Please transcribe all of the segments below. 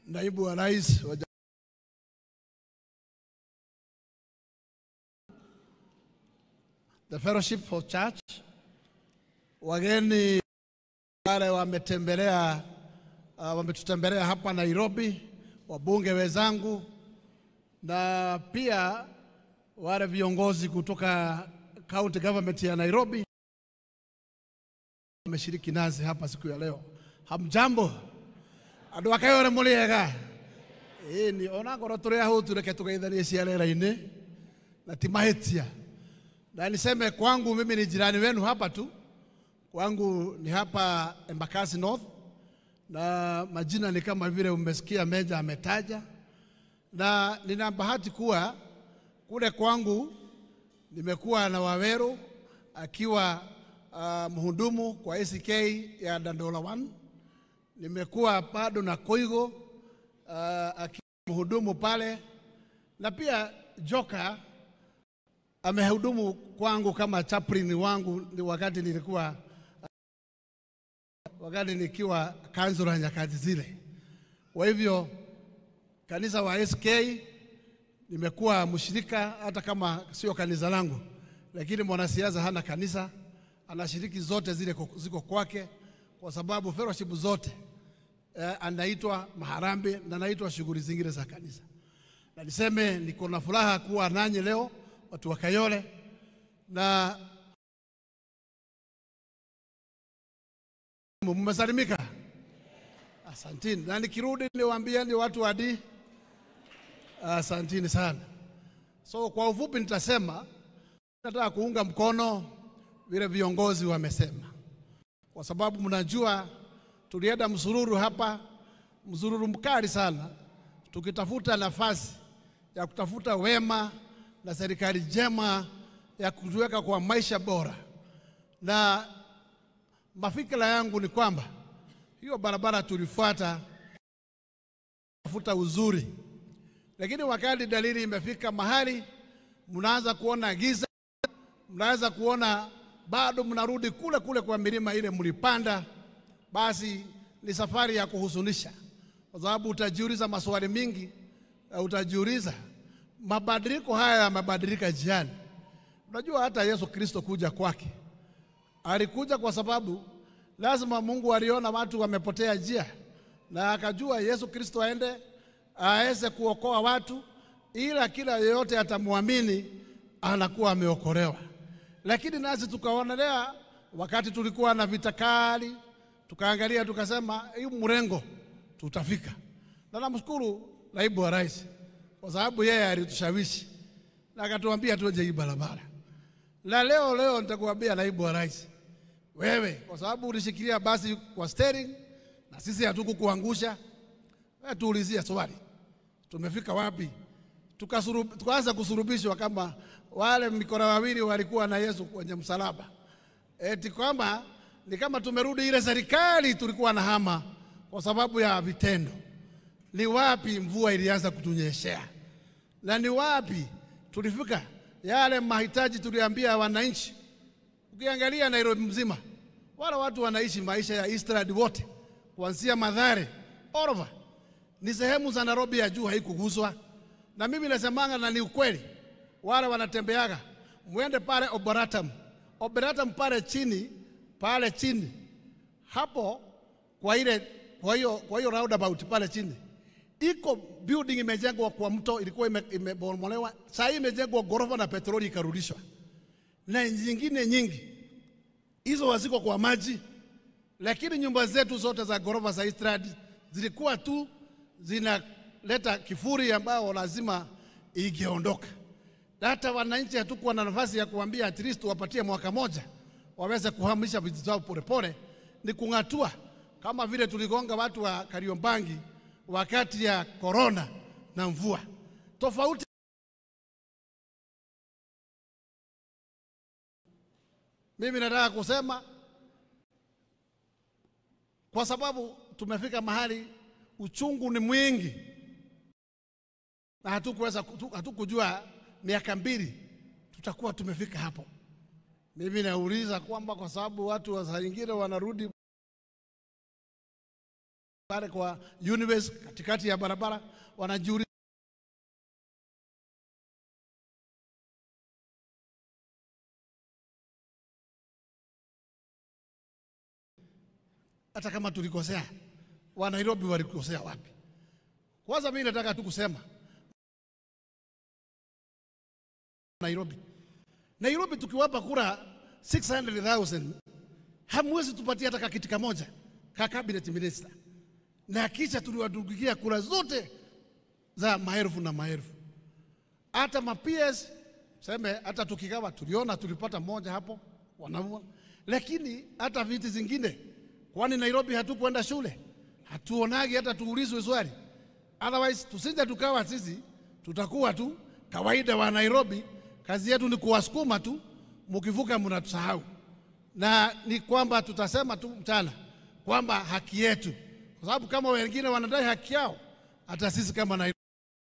naibu wa rais wa the Fellowship for Church, wageni wale wametembelea uh, wametutembelea hapa Nairobi, wabunge wenzangu na pia wale viongozi kutoka county government ya Nairobi wameshiriki nasi hapa siku ya leo. Hamjambo andu akayore muriega ni ona ngoro turi ahu tureke tugeithanie ciarera-ini na ti mahitia na niseme kwangu mimi ni jirani wenu hapa tu kwangu ni hapa Embakasi North na majina ni kama vile umesikia Meja ametaja na nina bahati kuwa kule kwangu nimekuwa na Waweru akiwa uh, mhudumu kwa ACK ya Dandola 1 nimekuwa bado na Koigo uh, akiwa mhudumu pale, na pia Joka amehudumu kwangu kama chaplain wangu ni wakati nilikuwa wakati nikiwa kansula nyakati zile. Kwa hivyo kanisa wa SK nimekuwa mshirika, hata kama sio kanisa langu, lakini mwanasiasa hana kanisa, anashiriki zote zile ziko kwake, kwa sababu fellowship zote eh, anaitwa maharambe na anaitwa shughuli zingine za kanisa. Na niseme niko na furaha kuwa nanyi leo watu wa Kayole na mmesalimika, asantini. Na nikirudi niwaambie ni watu wa di, asantini sana. So kwa ufupi nitasema, nataka kuunga mkono vile viongozi wamesema, kwa sababu mnajua tulienda msururu hapa, msururu mkali sana, tukitafuta nafasi ya kutafuta wema na serikali njema ya kutuweka kwa maisha bora, na mafikira yangu ni kwamba hiyo barabara tulifuata tafuta uzuri, lakini wakati dalili imefika mahali mnaanza kuona giza, mnaanza kuona bado mnarudi kule kule kwa milima ile mlipanda, basi ni safari ya kuhuzunisha, kwa sababu utajiuliza maswali mingi, utajiuliza mabadiliko haya yamebadilika njiani. Unajua hata Yesu Kristo kuja kwake alikuja kwa sababu lazima Mungu aliona watu wamepotea njia, na akajua Yesu Kristo aende aweze kuokoa watu, ila kila yeyote atamwamini anakuwa ameokolewa. Lakini nasi tukaonelea, wakati tulikuwa na vita kali, tukaangalia tukasema, hii mrengo tutafika, na namshukuru naibu wa rais kwa sababu yeye alitushawishi na akatuambia tuje hii barabara. Na leo leo nitakuambia naibu wa rais, wewe kwa sababu ulishikilia basi kwa steering na sisi hatukukuangusha, wewe tuulizie swali, tumefika wapi? Tukaanza kusurubishwa kama wale mikora wawili walikuwa na Yesu kwenye msalaba, eti kwamba ni kama tumerudi ile serikali tulikuwa na hama kwa sababu ya vitendo. Ni wapi mvua ilianza kutunyeshea na ni wapi tulifika yale mahitaji tuliambia wananchi. Ukiangalia Nairobi mzima, wale watu wanaishi maisha ya Eastland wote, kuanzia Mathare all over, ni sehemu za Nairobi ya juu haikuguswa. Na mimi nasemanga, na ni ukweli, wale wanatembeaga, mwende pale Oboratam, Oboratam pale chini, pale chini hapo kwa ile, kwa hiyo kwa hiyo roundabout pale chini iko building imejengwa kwa mto, ilikuwa imebomolewa, saa hii imejengwa ghorofa na petroli ikarudishwa, na nyingine nyingi hizo haziko kwa maji. Lakini nyumba zetu zote za ghorofa za Eastland zilikuwa tu zinaleta kifuri ambao lazima ingeondoka. Hata wananchi hatukuwa na nafasi ya kuambia at least wapatie mwaka moja waweze kuhamisha vitu zao polepole, ni kung'atua kama vile tuligonga watu wa Kariobangi wakati ya korona na mvua tofauti. Mimi nataka kusema kwa sababu tumefika mahali uchungu ni mwingi, na hatukuweza hatukujua miaka mbili tutakuwa tumefika hapo. Mimi nauliza kwamba kwa sababu watu wa saa nyingine wanarudi pale kwa Universe katikati ya barabara wanajiuliza hata kama tulikosea, wa Nairobi walikosea wapi? Kwanza mimi nataka tu kusema Nairobi, Nairobi tukiwapa kura 600,000 hamwezi tupatia hata kakiti kamoja ka cabinet minister, na kisha tuliwadugikia kura zote za maelfu na maelfu, hata ma PS seme, hata tukigawa tuliona tulipata moja hapo wanaua, lakini hata viti zingine, kwani Nairobi hatukwenda shule? Hatuonagi hata tuulizwe swali? Otherwise tusije tukawa sisi tutakuwa tu kawaida wa Nairobi, kazi yetu ni kuwasukuma tu, mkivuka mnatusahau. Na ni kwamba tutasema tu mchana kwamba haki yetu, kwa sababu kama wengine wanadai haki yao, hata sisi kama Nairobi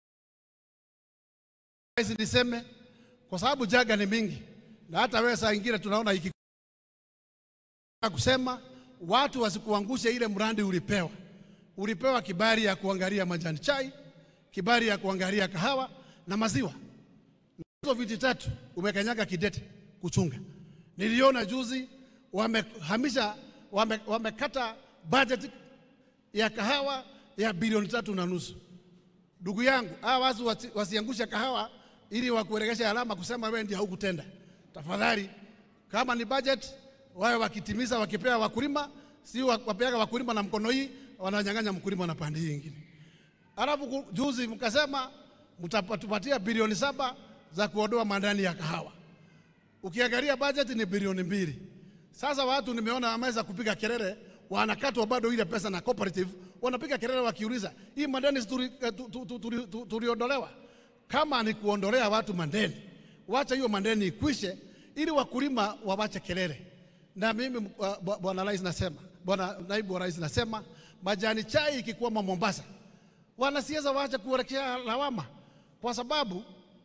niseme, kwa sababu jaga ni mingi, na hata wewe saa ingine tunaona iki kusema watu wasikuangushe ile mradi ulipewa ulipewa kibali ya kuangalia majani chai, kibali ya kuangalia kahawa na maziwa. Hizo viti tatu umekanyaga kidete kuchunga. Niliona juzi wamehamisha, wame, wamekata budget ya kahawa ya bilioni tatu na nusu. Ndugu yangu, hawa watu wasi, wasiangusha kahawa ili wakuelekesha alama kusema wewe ndiye haukutenda. Tafadhali, kama ni budget wawe wakitimiza, wakipea wakulima, si wapeaga wakulima na mkono hii wananyang'anya mkulima na pande hii nyingine. Alafu juzi mkasema mtatupatia bilioni saba za kuondoa madani ya kahawa. Ukiangalia budget ni bilioni mbili. Sasa watu nimeona wameweza kupiga kelele, wanakatwa bado ile pesa na cooperative, wanapiga kelele wakiuliza hii madeni tuliondolewa. Kama ni kuondolea watu madeni, wacha hiyo madeni ikwishe, ili wakulima wawache kelele. Na mimi bwana rais nasema, bwana naibu wa rais nasema majani chai ikikwama Mombasa, wanasiasa waache kuelekea lawama, kwa sababu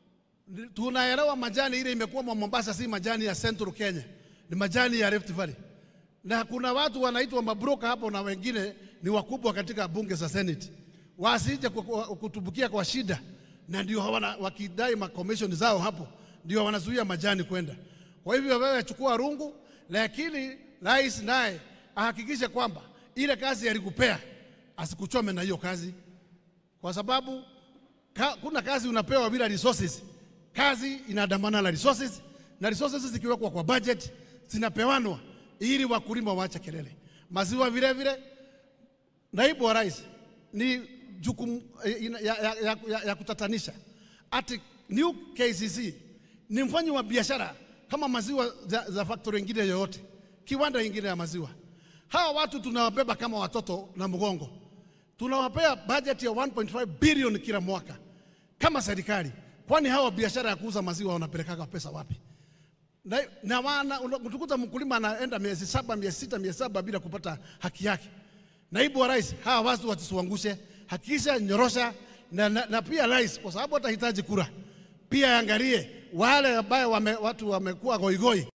tunaelewa majani ile imekwama Mombasa si majani ya Central Kenya, ni majani ya Rift Valley, na kuna watu wanaitwa mabroka hapo na wengine ni wakubwa katika bunge za Senate, wasije kutubukia kwa shida, na ndio hawana wakidai ma commission zao hapo, ndio wanazuia majani kwenda. Kwa hivyo wewe chukua rungu, lakini rais naye ahakikishe kwamba ile kazi alikupea asikuchome na hiyo kazi, kwa sababu ka, kuna kazi unapewa bila resources. Kazi inadamana na resources, na resources zikiwekwa kwa budget zinapewanwa ili wakulima waache kelele. Maziwa vile vile, naibu wa rais, ni jukumu ya, ya, ya, ya, ya kutatanisha ati new KCC ni mfanyi wa biashara kama maziwa za, za factory nyingine yoyote, kiwanda nyingine ya maziwa hawa watu tunawabeba kama watoto na mgongo, tunawapea budget ya 1.5 bilioni kila mwaka kama serikali. Kwani hawa biashara ya kuuza maziwa wanapelekaga pesa wapi? Na, na wana unakuta mkulima anaenda miezi saba, miezi sita, miezi saba bila kupata haki yake. Naibu wa rais, hawa watu wasituangushe, hakikisha nyorosha na, na, na pia rais, kwa sababu atahitaji kura, pia angalie wale ambao wame, watu wamekuwa goigoi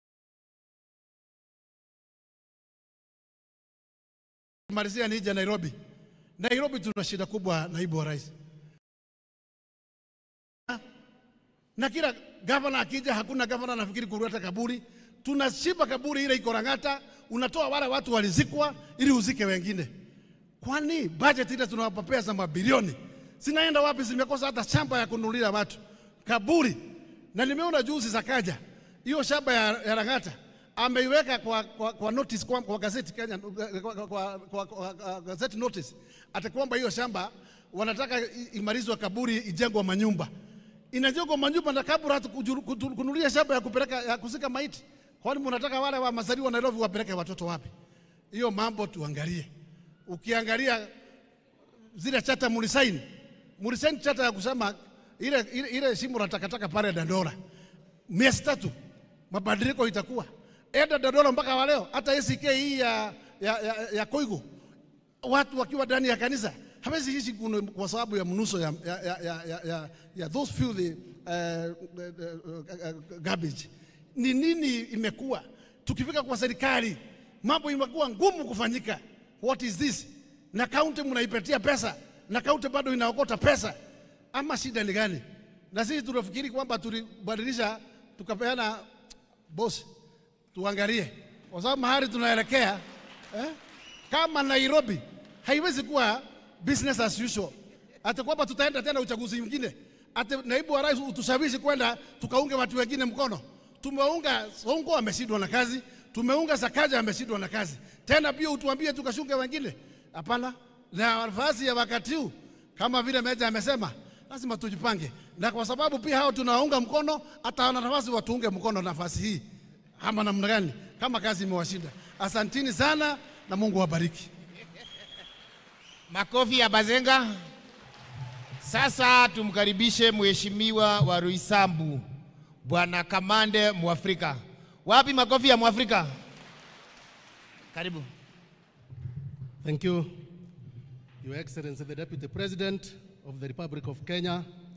malizia nije Nairobi. Nairobi tuna shida kubwa, naibu wa rais, na kila gavana akija, hakuna gavana anafikiri kuleta kaburi. Tunashiba kaburi ile iko Lang'ata, unatoa wale watu walizikwa ili uzike wengine. Kwani budget ile tunawapapea za mabilioni zinaenda wapi? Zimekosa hata shamba ya kununulia watu kaburi. Na nimeona juzi zakaja hiyo shamba ya, ya Lang'ata ameiweka kwa, kwa, kwa notice kwa, kwa gazeti Kenya, kwa, kwa, kwa, kwa, kwa gazeti notice ati kwamba hiyo shamba wanataka imalizwe kaburi ijengwe manyumba. Inajengwa manyumba na kaburi hata kununulia shamba ya kupeleka ya kuzika maiti. Kwani mnataka wale wa mazaliwa wa Nairobi wapeleke watoto wapi? Hiyo mambo tuangalie. Ukiangalia zile chata mulisaini, mulisaini chata ya kusema ile, ile, ile shimo la takataka pale Dandora, miezi tatu mabadiliko itakuwa enda Dodoma mpaka wa leo, hata ACK hii ya, ya, ya, ya Koigo watu wakiwa ndani ya kanisa hawezi ishi kwa sababu ya mnuso ya, ya, ya, ya, ya, ya those filthy uh, uh, uh, garbage. Ni nini imekuwa? Tukifika kwa serikali mambo imekuwa ngumu kufanyika. What is this? na kaunti mnaipatia pesa na kaunti bado inaokota pesa, ama shida ni gani? Na sisi tunafikiri kwamba tulibadilisha tukapeana bosi, tuangalie kwa sababu mahali tunaelekea eh, kama Nairobi haiwezi kuwa business as usual, hata kwamba tutaenda tena uchaguzi mwingine, hata naibu wa rais utushawishi kwenda tukaunge watu wengine mkono. Tumeunga Sonko ameshindwa na kazi, tumeunga Sakaja ameshindwa na kazi, tena pia utuambie tukashunge wengine? Hapana. Na nafasi ya wakati huu kama vile Meja amesema, lazima tujipange, na kwa sababu pia hao tunawaunga mkono, hata wana nafasi watuunge mkono nafasi hii, ama namna gani, kama kazi imewashinda. Asantini sana na Mungu awabariki. Makofi ya Bazenga. Sasa tumkaribishe mheshimiwa wa Ruisambu Bwana Kamande Mwafrika. Wapi makofi ya Mwafrika? Karibu. Thank you, Your Excellency, the Deputy President of the Republic of Kenya,